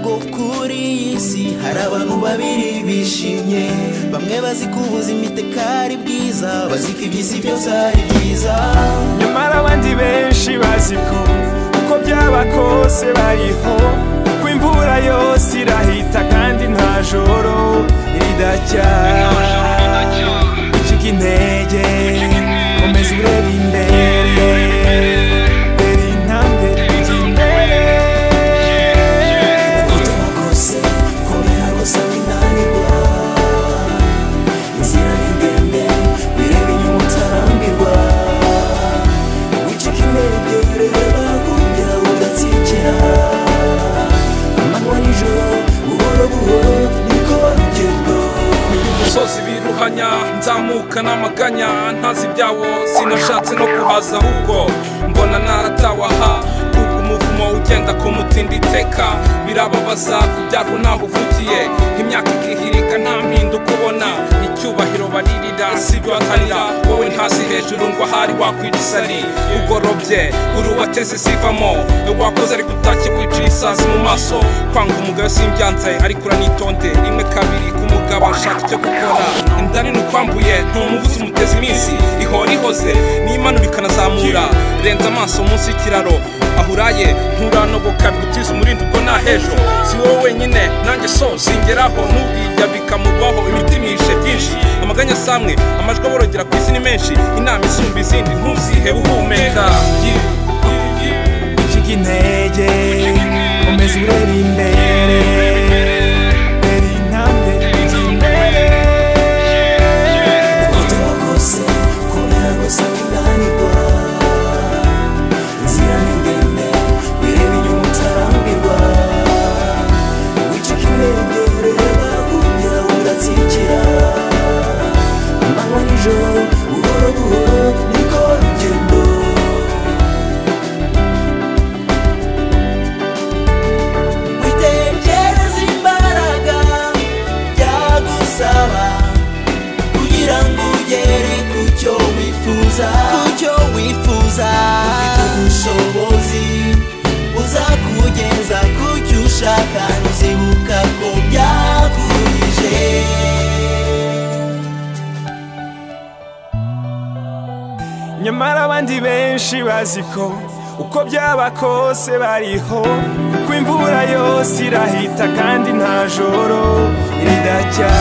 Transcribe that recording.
bwo kuri iyi si hari abantu babiri bishimye bamwe bazi ko ubuzima iteka ari bwiza bazi ko iby'isi byose ari byiza nyamara abandi benshi bazi ko uko byaba kose bariho ko imvura yose irahita kandi nta joro ridacya icika intege komeza urebe imbere dore intambwe ijya imbere ubutumwa bwose komera gusaba inanirwa inzira ni ndende wireba inyuma utarambirwa wicika intege reba kugira udatsikira amanywa nijoro buhoro buhoro niko barugendo umusozi biruhanya nzamuka n'amaganya ntazi ibyawo sinashatse no kuhaza ahubwo mbona naratawaha kuko umuvumo ugenda ku mutinda iteka birababaza kubyarwa naho uvugiye imyaka igihirika nta mpindu kubona icyubahiro baririra sibyo batarira wowe ntasi hejuru ngo ahari wakwica isari ugorobye uri uwateze isivamo wakoze ariko utashye kwicira isazi mu maso kwanga umugabo simbyanze ariko uranitonde rimwe kabiri k'umugabo ashaka icyo gukora indani ni ukwambuye ntumuvuze umuteza iminsi ihora ihoze n'imanura ikanazamura renza amaso munsi y'ikiraro aho uraye nturanoboka bigutiza umurindi ubwo nta hejo si wowe wenyine nanjye so singeraho n'ubwirya bikamuvaho imitima yihishe byinshi amaganya asamwe amajwi aborogera ku isi ni menshi inama isumba izindi ntuzihe uhumeka icika intege komeza urebe imbere dore intambwe ijya imbere Ubutumwa bwose komera gusa winanirwa inzira ni ndende wireba inyuma utarambirwa wicika intege ureba kugira udatsikira amanywa nijoro buhoro buhoro niko rugendo witekereza imbaraga byagusaba kugira ngo ugere ku cyo wifuza ku cyo wifuza ufite ubushobozi buzakugeza ku cyo ushaka ntuzibuka ko byakujije nyamara abandi benshi bazi ko uko byaba kose bariho kuko imvura yose irahita kandi nta joro ridacya